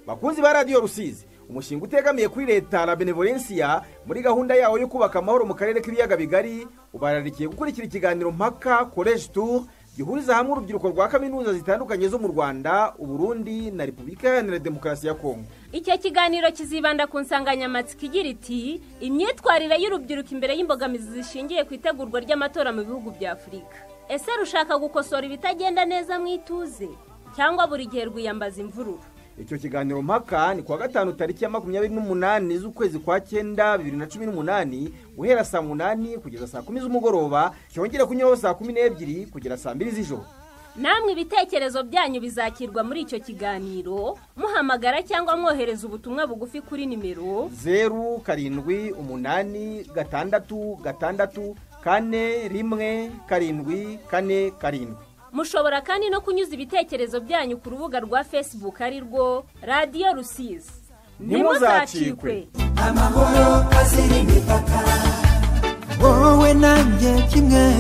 bakunzi ba radiyo rusizi umushinga utegamiye kuri leta na benevolensiya muri gahunda yawo yo kubaka amahoro mu karere k'ibiyaga bigari ubararikiye gukurikira ikiganiro mpaka koleji turu gihuriza hamwe urubyiruko rwa kaminuza zitandukanye zo mu rwanda uburundi na repubulika iharanira demokarasi ya kongo icyo kiganiro kizibanda ku nsanganyamatsiko igira iti imyitwarire y'urubyiruko imbere y'imbogamizi zishingiye ku itegurwa ry'amatora mu bihugu bya afurika ese rushaka gukosora ibitagenda neza mu ituze cyangwa buri gihe rwiyambaza imvururu icyo kiganiro mpaka ni kuwa gatanu tariki ya makumyabiri n'umunani z'ukwezi kwa cyenda bibiri na cumi n'umunani guhera saa munani kugeza saa kumi z'umugoroba cyongera kunyuraho saa kumi n'ebyiri kugera saa mbiri z'ijoro namwe ibitekerezo byanyu bizakirwa muri icyo kiganiro muhamagara cyangwa mwohereza ubutumwa bugufi kuri nimero zeru karindwi umunani gatandatu gatandatu kane rimwe karindwi kane karindwi mushobora kandi no kunyuza ibitekerezo byanyu ku rubuga rwa fesibuku ari rwo radiyo rusizi ntimuzacikwe amahoro azira imipaka wowe nanjye kimwe